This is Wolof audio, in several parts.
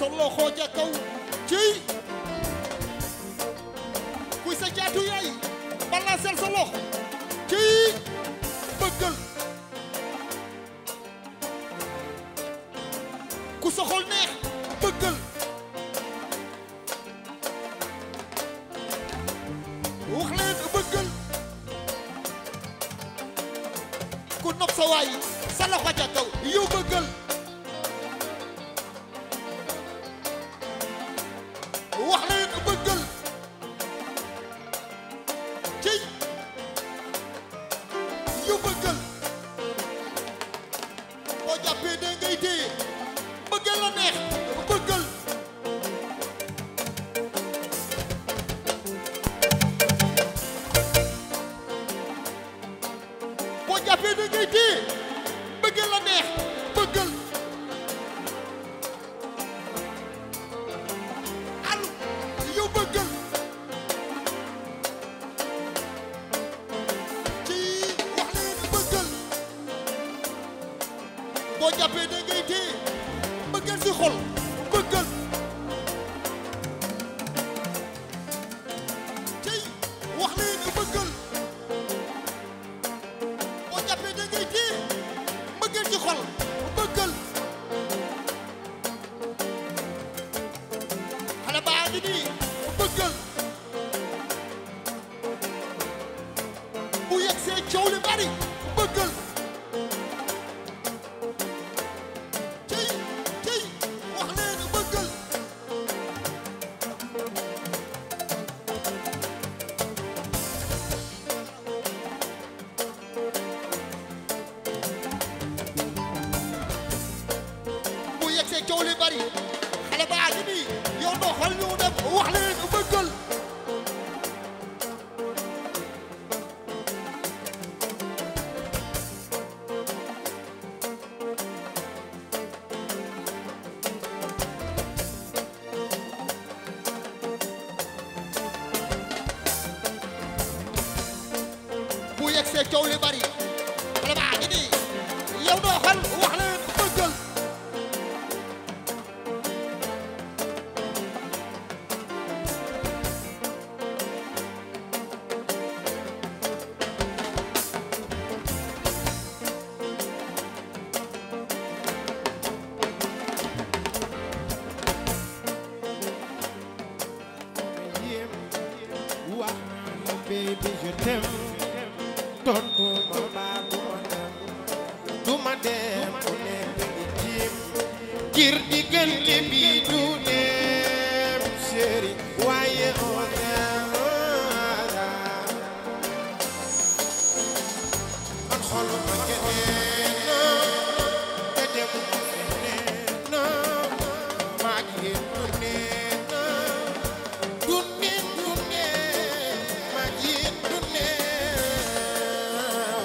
sa loxo ja kaw ciy kuy sa jaatu yaay balaasal sa loxo ciy bëggal ku sa xol neex bëggal wax leen bëggal ku nopp sa waay sa loxo ja kaw yow bëggal wax leen bëggal ciy yow bëggal boo jàppee de ngay téye bëggal la neex bëggal boo jàppee da ngay téye bëggal la neex bëggal alu yow bëggal ci wax leen bëggal boo jàppee da ngay téye bëggal si xol bëggal ci wax leen bëggal boo jàppee da ngay téye bëggal ci xol bëggal xale baa ngi nii bëggal bu yegg see coow li bari bëggal cey cey wax leen bëggal bu yegsee coow li bari xale baa ngi nii yow doo xool ñu dem wax leen bëggal bu yegsee coow li bari xale baa ngi nii yow doo xool wax leen bëggal wax ma baby je t'aime tontu ma baa du ma dem du ma dem ku nekk di tiim ngir diggante bi du dem chéri waaye on man xoluma keneen te demuma feneen maa ngi yéen du neen du neen du neen maa ngi yéen du neen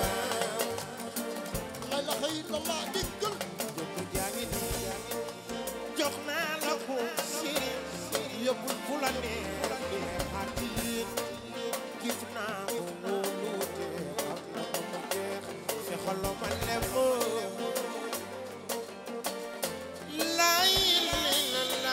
la ilaha illallah diggal jëmm jaa ngi nii jox naa la ko chéri yóbbul fu la neex di xatit gis naa ko wóolu te xam na ko mu jeex te xolo ma lem lay la la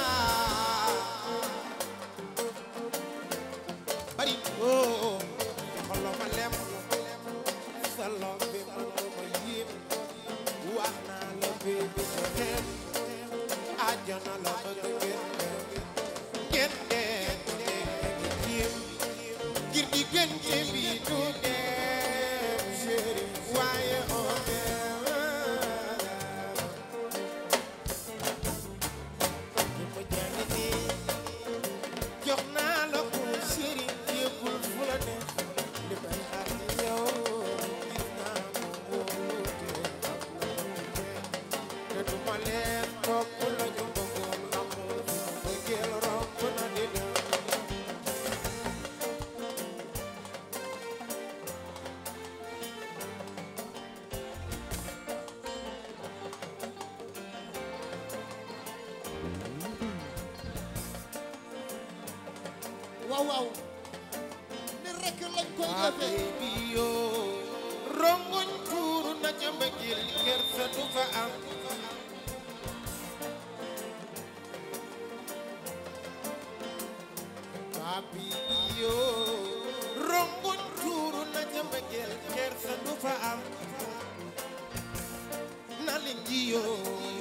bari oo te xolo ma lem sa lom bi mu ma yéem wax naa la baby je t'aime àjjana la bëgg ngeen dem ngeen dem ngeen ngir diggante bi du dem chéri waaye on dem jëmm jaa ngi nii jox naa la ko chéri yëppul fu la neex li may xaar ci yow gis naa ko wóolu te xam na ko mu jeex te du ma leen topp la ñu bëggoon amul bëggeel romb na di dem waaw waaw ni rek lañ koy waa defee baby yoo rongoñ tuuru na ca mbëggeel kersa du fa am habibi yoo rongoñ tuuru na jëmbëggeel kersa du fa am na leen ji yoo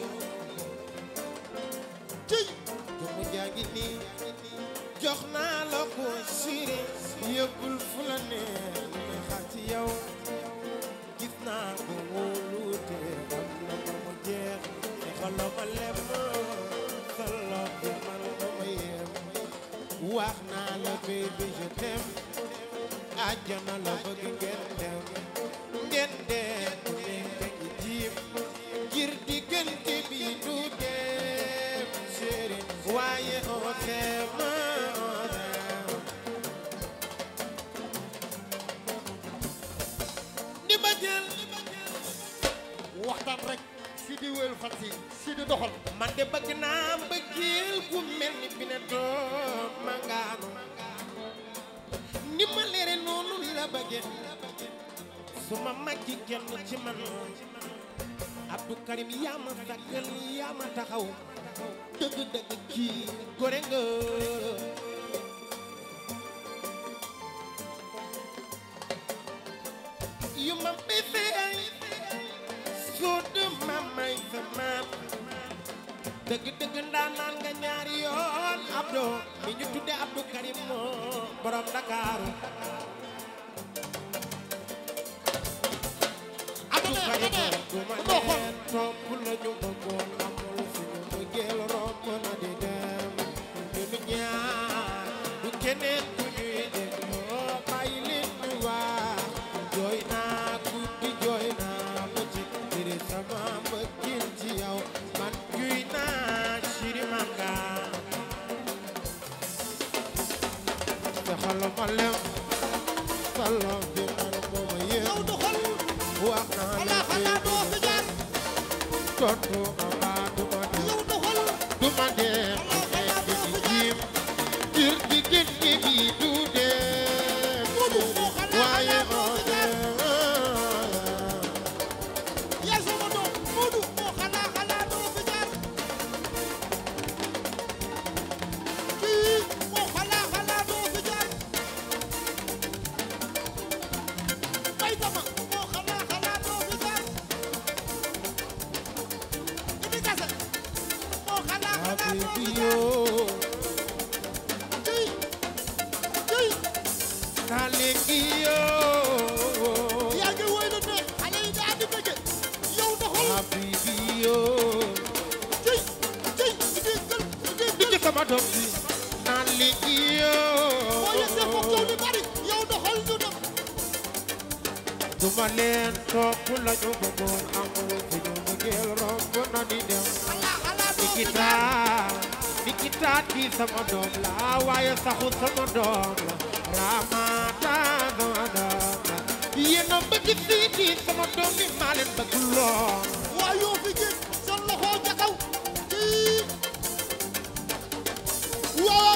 ciy jëmu jaa ngi nii jox naa la ko siri yëggul fu la neex li xaar ci yow gis naa ko wóolute am na ba mu jeex te xolo ma lem solo bi man ba ma yem wax naa la baby je t'aime àjjana la bëgg ngeen dem ngeen dem ku nekk ngi jiim ngir diggante bi du dem chéri waaye on t'aime on t'aime di ma jël waxtaan rek si di wéyal fan si si di doxal man de bëgg naa mbëggeel gu mel ni bi ne doom ma ngaanu ni ma leere noonu la bëggee su ma màggi kenn ci man Abdou Karim yaa ma sàkkal yaa ma taxaw dëgg dëgg kii gore nga yu ma bébé soo de mamay sa maam dëgg dëgg ndaanaan nga ñaari yoon Abdou mi ñu tudde Abdou Karim moo borom Dakaaru Abdou Abdou Karim Karim du ma doo xool leen topp la ñu bëggoon amul suñu bëggeel romb na di dem ñunu ñaar du keneen ku ñuy dégloo bàyyi leen ñu wax jooy naa guddi jooy naa bëccëg ngir sama mbëggeel ci yow man juy naa siri manga te xalo ma lem salo bi man mooma yéem yow doxal wax naa la xanaa xanaa doo fi jaar tontu ama duma dem yow doxal duma dem nekk di jiim ngir diggante bi du dem Moodu moo xanaa waaye xanaa doo on fi jaar dem yaay sama doom Moodu moo xanaa xanaa doo fi jaar kii moo xanaa xanaa doo fi jaar bay dama moo xanaa xanaa doo fi jaar Idi Kase moo xanaa xanaa doo fi habibi jaar yoo kii kii naa léegi yoo yaa ngi woy lu ne xale yi daa di bëgge yow doxal habibi yoo kii kii Idi gël Idi di gël ci sama doom bi naa léegi boo yëgsee foofu coow yoo li bari yow doxal ñu dem duma leen topp la ñu bëggoon amul suñu bëggeel romb na di dem xalaa xalaa doo fi Nikita jaar Nikita kii sama doom la waaye saxu sama doom la Ramata sama doom la yéen a bëgg siiti sama doom bi maa leen bëgg lool waa yoo fi génn sa loxo ca kaw kii waaw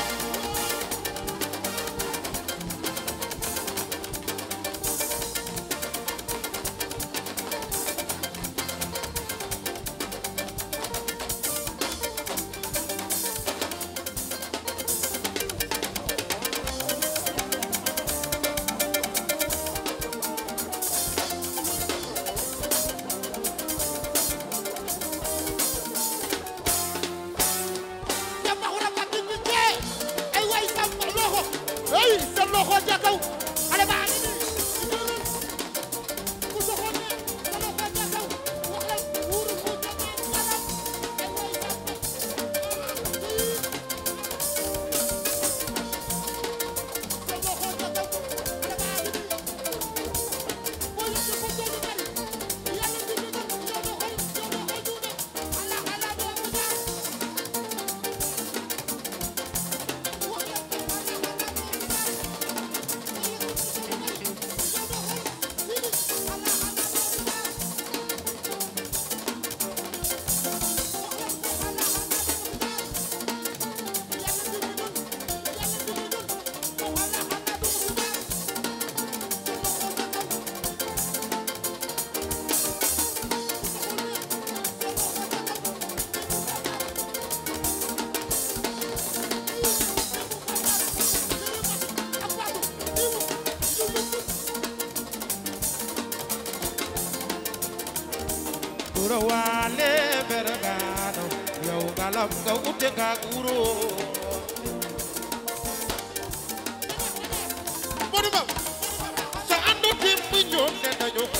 Samba xura ba di di tee ay waay samba loxo ay sa loxo ca kaw xale baa ngi nii jëlal ku soxoon ne sa loxo ca kaw waxal wuuru ku ca naan kanam ay waay samba sa loxo ca kaw xale baa ngi nii boo yëgee ko doolu bari yàlla di di yow doxal yow doxal duude ala ala doo ko jaar wuro waale bergaano yow ngalam nga ute nga wuro Modou Mbaw sa àndu démb ñoom ne nañu ko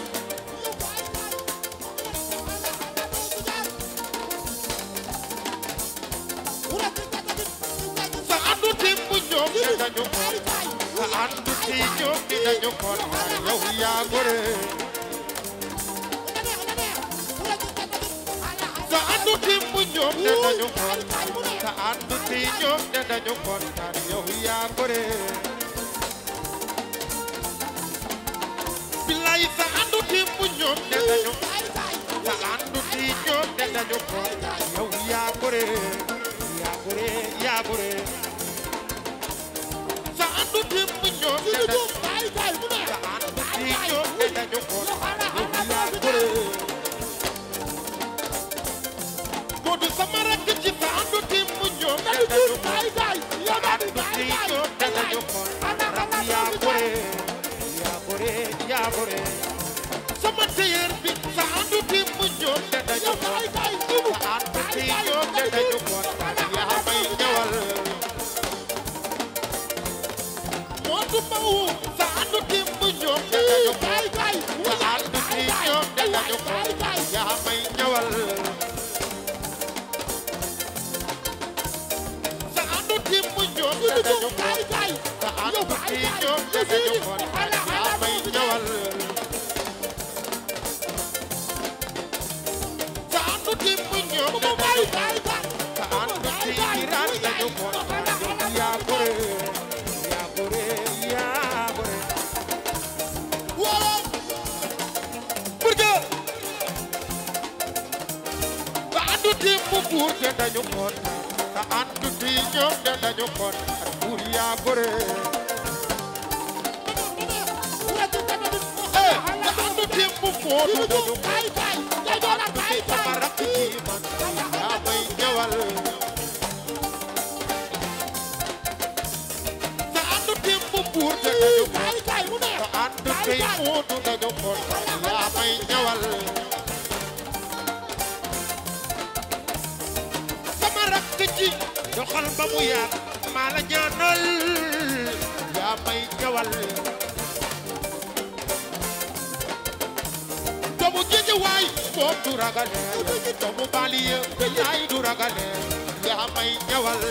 sa àndu démb ñoom ne nañu ko sa àndu ti ñoom ne nañu ko yow yaa gore sa àndu démb ñoom ne nañu ko sa àndu ti ñoom ne nañu ko yow yaa gore billaay sa àndu démb ñoom ne nañu sa àndu ti ñoom ne nañu ko yow yaa gore yaa gore yaa gore sa àndu démb ñoom ne nañu sa àndu ti ñoom ne nañu ko yow yaa gore Modou sama rakk ci sa àndu démb ñoom ne nañu ko sa àndu ti ñoom ne nañu ko rakk yaa gore yaa gore yaa gore sama téyeer bi sa àndu démb ñoom ne nañu ko sa àndu ti ñoom ne nañu ko yaa may ñëwal Modou Mbaw sa àndu démb ñoom ne nañu ko sa àndu ti ñoom ne nañu ko yaa may ñëwal sa àndu démb ñoom ne nañu ko sa àndu ti ñoom ne nañu ko yaa may ñëwal sa àndu démb ñoom ne nañu ko sa àndu ti jiraan nañu ko yaa gore yaa gore yaa gore pour que sa àndu démb buur te dañu ko sa àndu ti ñoom te dañu ko buur yaa gore eh sa àndu démb moodu dañu ko sa àndu ti sama rakk ji man yaa may ñëwal sa àndu démb buur te dañu ko sa àndu tey moodu dañu ko yaa may ñëwal sama rakk ji doxal ba mu yaat maa la ñaanal yaa may ñëwal doomu géej waay moom du ragale doomu baliye yaay du ragale yaa may ñëwal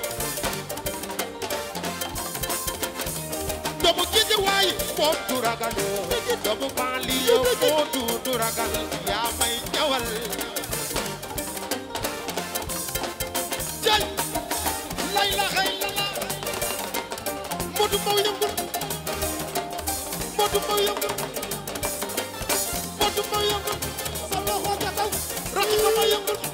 doomu géej waay moom du ragale doomu baliye moo du du ragal yaa may ñëwal jay lay la xay la la Modou Mbaw yëngul Modou Mbaw yëngul Modou Mbaw yëngul rakk sama yëngul